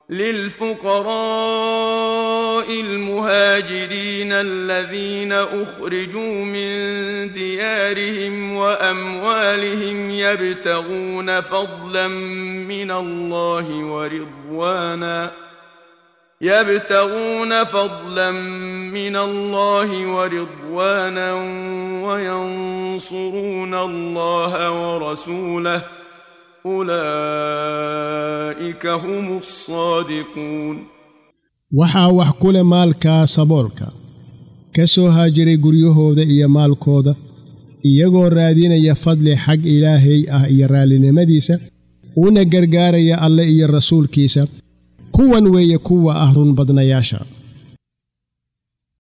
للفقراء المهاجرين الذين اخرجوا من ديارهم واموالهم يبتغون فضلا من الله ورضوانا يبتغون فضلا من الله ورضوانا وينصرون الله ورسوله أولئك هم الصادقون waxaa wax ku leh maalkaa saboolka ka soo haajiray guryahooda iyo maalkooda iyagoo raadinaya fadli xag ilaahay ah iyo raallinimadiisa una gargaaraya alle iyo rasuulkiisa kuwan weeye kuwa ah run badnayaasha